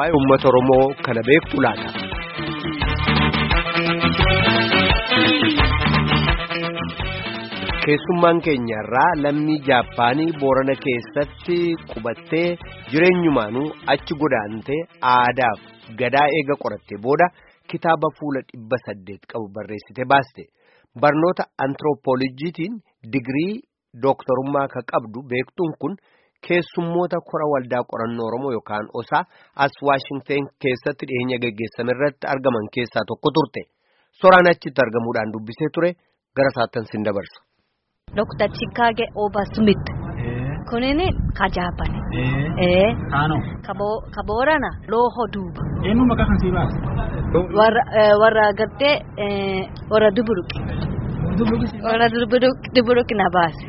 waa'ee uummata Oromoo kana beektu laata. Keessummaan keenya irraa lammii Jaappaanii Boorana keessatti qubattee jireenyumaanuu achi godaantee aadaaf gadaa eega qorattee booda kitaaba fuula dhibba saddeet qabu barreessite baaste. Barnoota antiroopoolojiitiin digirii dooktarummaa ka qabdu beektuun kun keessummoota kora waldaa qorannoo Oromoo yookaan osaa as Waashingteen keessatti dhiyeenya geggeessame irratti argaman keessaa tokko turte. Soraan achitti argamuudhaan dubbisee ture gara saattan sin dabarsa. Dr. Chikage Oba Smith. Kunini ka Jaapani. Kaanoo. Ka Boorana Looho Duuba. Eenyu maqaa kan sii baase? Warra gartee warra Duburuqi. Warra Duburuqi na baase.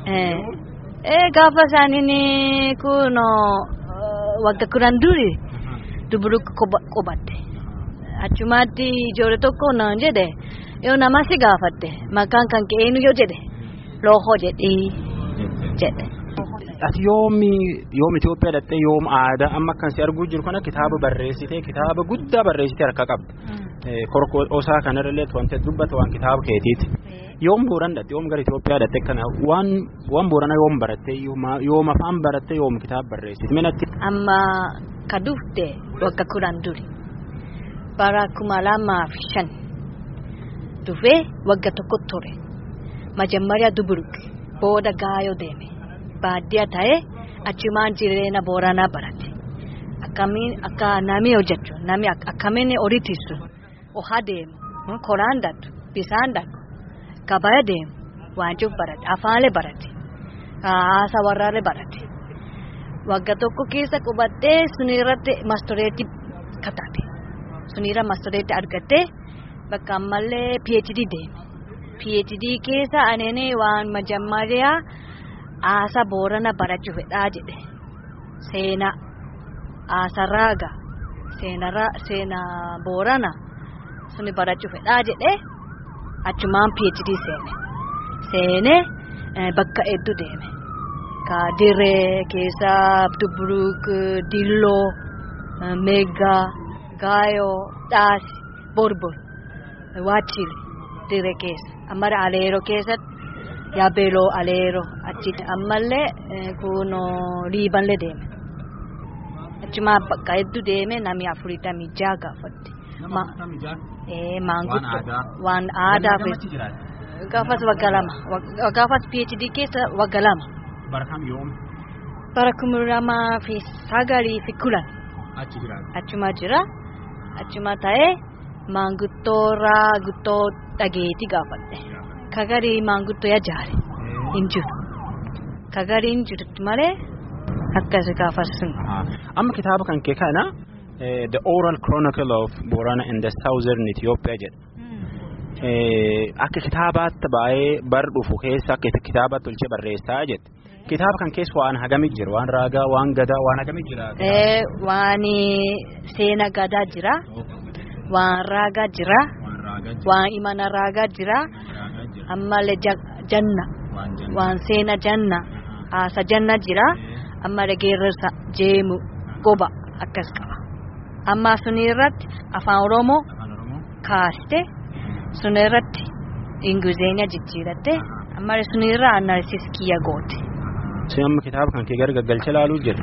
Gaafa isaaniin kun wagga kudhan duri Duburuqi qubatte. Achumaatti ijoollee tokko naan jedhe yoo nama si gaafatte maqaan kan ka'e eenyu yoo jedhe loohoo jedhii jedhe. Ati yoomi yoom Itoophiyaa dhattee yoom aadaa amma kan si arguu jiru kana kitaaba barreessitee kitaaba guddaa barreessitee harka qabda. Korkoo osaa kanarralee wanti dubbata waan kitaaba keetiiti. Yoom booran dhatte yoom gara Itoophiyaa dhatte kana waan waan boorana yoom barattee yoom afaan barattee yoom kitaaba barreessite minatti. Amma ka dufte wagga kudhan duri. bara kuma lamaaf shan dhufee wagga tokko ture majammaria duburuk booda gaayoo deeme baadiyyaa ta'ee achumaan jireenya booranaa barate akkamiin akka namni hojjechu namni akkamiin horii tiisu ohaa deemu koraan dhadhu bisaan dhadhu gabaa deemu waanjuu barate afaalee barate haasa warraalee barate wagga tokko keessa qubattee sunirratti mastoreetii katate. sunira mastoreetti argattee bakka ammallee PhD deeme. PhD keessa aneenee waan majammariyaa haasa boorana barachuu fedhaa jedhe. Seenaa haasa raaga seenaa boorana suni barachuu fedhaa jedhe achumaan PhD seene. Seenee bakka hedduu deeme. Ka dirree keessa Dubruk, Dilloo, Meeggaa. gaayoo dhaasi borbor waachili dire keessa ammara aleero keessatti yaabeeloo aleero achi ammallee kun liibanlee deeme achumaa bakka hedduu deeme namni afuritamii jaa gaafatte maanguddo waan aadaa gaafas wagga lama gaafas phd keessa wagga lama bara kam yoom bara kuma lamaa fi sagalii fi kudhan achi jiraata. achuma jira achuma ta'ee maanguddoo raaguddoo dhageetii gaafadhe kagarii maanguddoo yajaare hin jiru kagarii hin jirtu malee akkas gaafasun. amma kitaaba kan kee kana the oral chronicle of Borana in the southern Ethiopia jedha. akka kitaabaatti baay'ee bar dhufu keessa akka kitaabaatti tolchee barreessaa jedhe. kitaaba kan keessa waan hagamii jira waan raagaa waan gadaa waan hagamii jira. waan seena gadaa jira waan raagaa jira waan imana raagaa jira ammallee janna waan seena janna haasa janna jira ammallee geerarsa jeemu goba akkas qaba amma suni irratti afaan oromoo kaaste suni irratti ingilizeenya jijjiiratte ammallee suni irraa analisis kiyya goote. Sai amma kitaaba kan kee gara gaggalcha ilaaluu jira.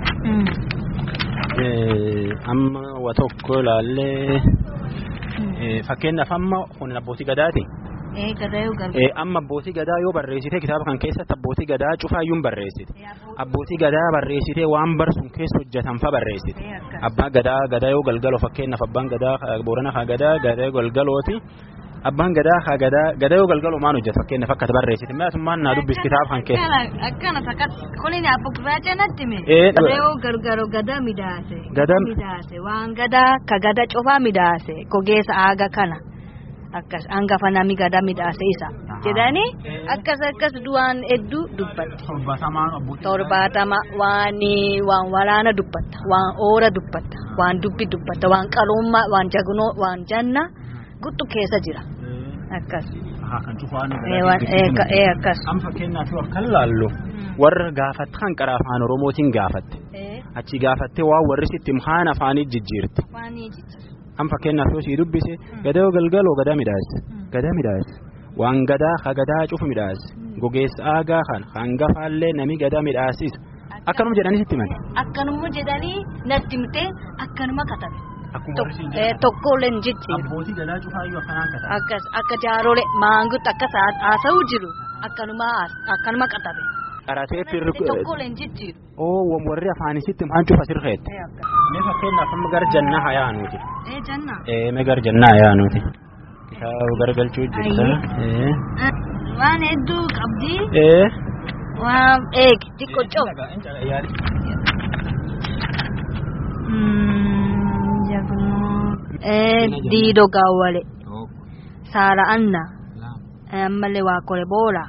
Amma wa tokko ilaallee fakkeenyaaf amma kun abbootii gadaati. Amma abbootii gadaa yoo barreessite kitaaba kan keessatti abbootii gadaa cufaayyuu barreessite. Abbootii gadaa barreessite waan barsuun keessa hojjetan fa barreessite. Abbaan gadaa gadaa yoo galgaloo fakkeenyaaf abbaan gadaa boorana haa gadaa gadaa galgalooti. abbaan gadaa haa gadaa gadaa yoo galgaloo maal hojjeta fakkeenyaaf akka barreessite mi'aasummaan naa dubbis kitaaba kan kee. Akkana takkas kuniin abbo gurraacha natti mee. Ee Re'oo gargaro gadaa midaase. Gadaa midaase waan gadaa ka gadaa cufaa midaase gogeessa aaga kana akkas hangafa nami gadaa midaase isa jedhanii akkas akkas du'aan hedduu dubbatte. Torbaatamaan abbootii. Torbaatama waan waan waraana dubbatta waan oora dubbatta waan dubbi dubbatta waan qalummaa waan jagnoo waan janna. guttu keessa jira akkas. Haa kan cufaan. Ee akkas. Amma fakkeenyaaf yoo akka laallu warra gaafatti kan qara afaan oromootiin gaafatte achi gaafattee waan warri sitti haan afaanii jijjiirti. Afaanii jijjiirti. An fakkeenyaaf yoo sii dubbise gadaa galgaloo gadaa midhaas gadaa midhaas waan gadaa ha gadaa cufu midhaas gogeessa aagaa kan hangafaallee nami gadaa midhaasisu akkanuma jedhanii sitti himani. Akkanuma jedhanii natti himtee akkanuma katabe. Akkuma Tokkollee hin jijjiiru. Abbootii gadaa cufaayyuu akkanaan katabe. Akkas akka jaarolee maangutti akkas haasa'uu jiru akkanuma akkanuma katabe. Qaratee firri. Tokkollee hin jijjiiru. Oo warri afaanii sitti maan cufa sirreetti. Mee fakkeenyaaf amma gara jannaa hayaa nuti. Ee jannaa. Ee mee gara jannaa hayaa nuti. Kitaaba garagalchuu jirta. Waan hedduu qabdi. Ee. Waan eegi xiqqoo coof. Diidoo gaawwale. Saala Anna. Ammallee waa kore boola.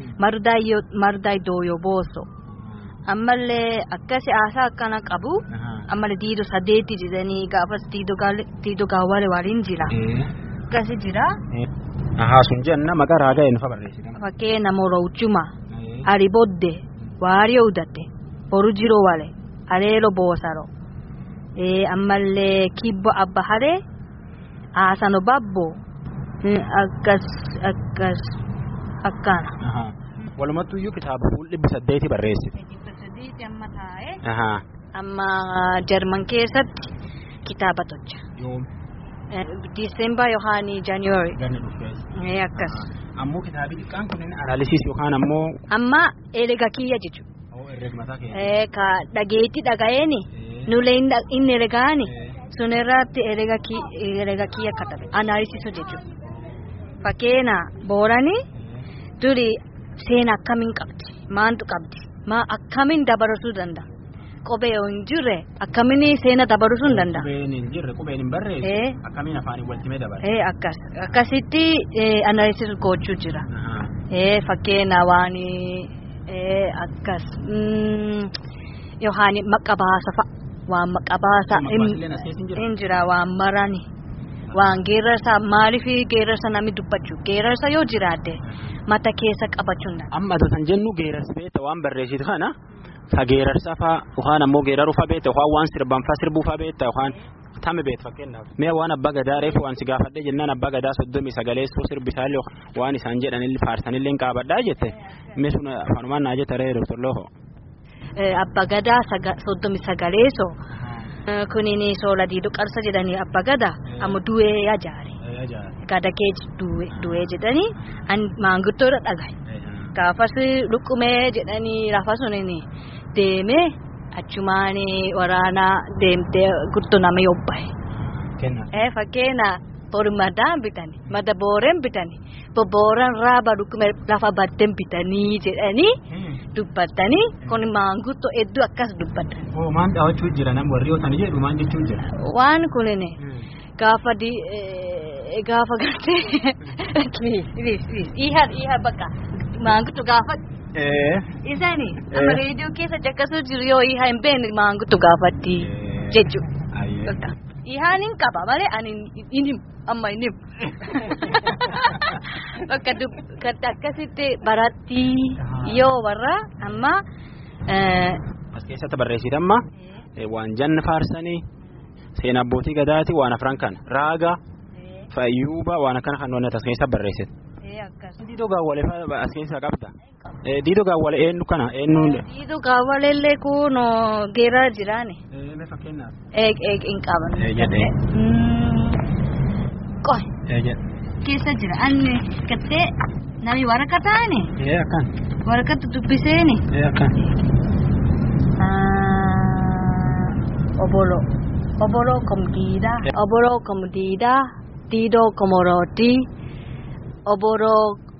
Mardaa dooyo booso. Ammallee akkasi haasaa akkana qabu. Ammallee diidoo saddeetti jedhanii gaafas diidoo gaawwale waliin jira. Akkasi jira. Ahaa sun jenna maqaa raagaa eenyu fa barreessita. Fakkeenya Morochuma. Aribodde. Waarii Udatte. Boru jiroo wale. Aleelo boosaro. ammallee kibbo abba haree haasano babbo akkas akkas akkana. Walumattuu iyyuu kitaaba fuul dhibbi saddeeti barreessite. Dhibba saddeeti amma taa'ee. Ahaa. Amma Jarman keessatti kitaaba tolcha. Yoom. Diisemba yookaan January. Ganni dhufees. Akkas. Ammoo kitaabi xiqqaan kunneen analysis yookaan ammoo. Amma erga kiyya jechuudha. Oo herreegmataa keessa. Ka dhageetti dhagayeeni. nulee inni ergaani sun irratti herega kiyya katabe analysisu jechuudha. Fakkeenya boorani duri seena akkamiin qabdi maantu qabdi maa akkamiin dabarsuu danda'a. Qubee yoo hin jirre akkamiin seena dabarsuu hin danda'a. Qubeen hin jirre qubeen hin barreesse akkamiin afaanii waltimee dabala. Akkas akkasitti analysis gochuu jira. Fakkeenya waan akkas yookaan maqabaasa fa'a. waan maqabaasa hin jira waan marani waan geerarsa maaliif geerarsa namni dubbachuu geerarsa yoo jiraate mata keessa qabachuun amma san jennu geerarsa beekta waan barreessitu kana ka geerarsa faa yookaan ammoo geeraruu faa beekta yookaan waan sirban faa sirbuu faa beekta yookaan tame beekta fakkeenyaaf mee waan abbaa gadaa reefu waan si gaafadhe jennaan abbaa gadaa soddomii sagaleessoo sirbisaallee waan isaan jedhanillee faarsanillee hin qaabadhaa jette mee sun afanumaan naa jetta ree doktor Looho. Abba gadaa soddomi sagaleeso kunin soola diidoo qarsa jedhanii abba gadaa amma du'ee ajaare. Gada kee du'ee jedhanii maanguddoodha dhagaye. Gaafas luqqumee jedhanii lafa sunin deemee achumaan waraanaa deemtee guddoo nama yobbaye. Fakkeenya bormadaan bitanii mada booreen bitanii bobbooran raaba luqqumee lafa baddeen bitanii jedhanii. dubbatanii kun maanguddoo hedduu akkas dubbatan. Oo maan dhaawachuu jira nam warri yoo tani jedhu maan jechuu jira. Waan kunin gaafa di gaafa gartee dhiha dhiha bakka maanguddoo gaafa. Isaani amma reediyoo keessa jakkasuu jiru yoo dhiha hin beekne maanguddoo gaafatti jechuudha. Dhihaan hin qaba malee ani hin himu amma hin himu. Bakka akkasitti baratti yoo warra amma. As keessatti barreessite amma waan janna faarsanii seenaa abbootii gadaati waan afran kana raaga fayyuuba waan akkana kan as keessatti barreessite. Diidoo gaawwalee as keessaa qabda. Diidoo gaawwalee eenyu kana eenyu. Diidoo gaawwalee illee kun geeraa jiraani. Mee fakkeenyaaf. Hin qaban. Jedhee. Qoy. Jedhe. keessa jira anni gattee nami waraqaa taane. Ee akkan. Waraqaa dubbiseeni. Ee akkan. Obolo. Obolo kom diidaa. Obolo kom diidaa. Diidoo komorooti. Obolo.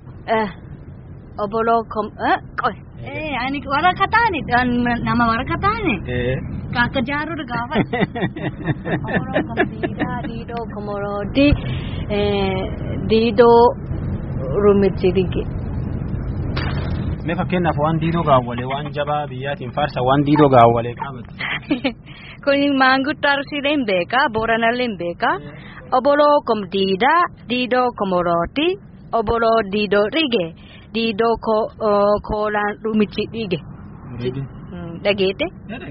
Obolo kom. Qoy. Ee ani waraqaa taane nama waraqaa taane. Ee. Kaaka jaarudha gaafa. Obolo kom diidaa. Diidoo komorooti. diidoo rumitirige. Mee fakkeenyaaf waan diidoo gaawwalee waan jabaa biyyaatiin faarsa waan diidoo gaawwalee qabate. Kun maanguddoo arsiilee hin beekaa booranallee hin beekaa oboloo kom diidaa diidoo komorooti oboloo diidoo dhige diidoo koolaan rumichi dhige. Dhageete.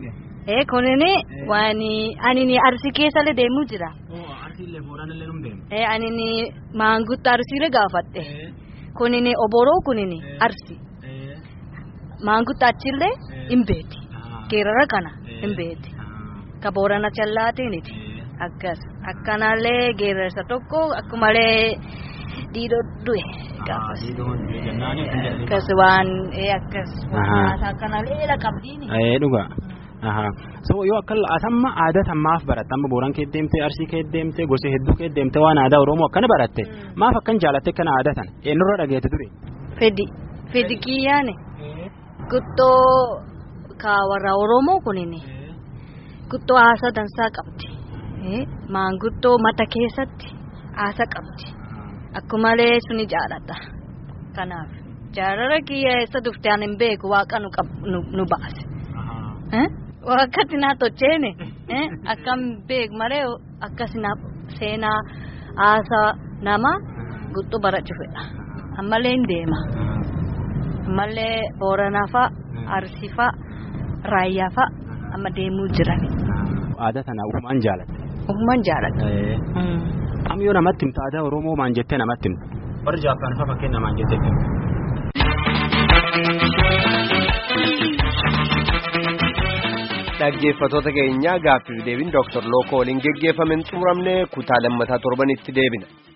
ee kunini waan ani arsii keessallee deemuu jira. Arsiillee booranillee nu deemu. ee ani maangutta arsiire gaafadhe kunini oboroo kunini arsi maangutta achillee hin beeti geerara kana hin beeti ka boorana challaatiniti akkas akkanallee geerarsa tokko akkumalee diidoo du'e gaafas akkas waan ee akkas akkanallee qabdiini. Ee dhuga. So yoo akka asamma aadaa sammaaf baratte amma booran kee deemtee arsii kee deemtee gosa hedduu kee deemtee waan aadaa oromoo akkana baratte maaf akkan jaalatte kana aadaa sana eenyurra dhageette ture. Fedi fedi kiyyaane guttoo ka warra oromoo kunini guttoo haasa dansaa qabdi maanguttoo mata keessatti haasa qabdi akkumalee suni jaalladha kanaaf jaalala kiyya eessa dufte ani hin beeku waaqa nu baase. wakkati naa tocheene akkam beek malee akkasina seenaa haasaa nama guutuu barachuu fedha ammallee hin deema ammallee booranaa fa'a arsii fa'a raayyaa fa'a amma deemuu jirani. Aadaa sana uumaan jaalatte. Uumaan jaalatte. Am yoo namatti himta aadaa Oromoo maan jettee namatti himta. Warri Jaappaan fa'a fakkeenya maan jettee himta. dhaggeeffatoota keenya gaaffiif deebiin Dr. Lookoo waliin geggeeffameen xumuramne kutaa lammataa torbanitti deebina.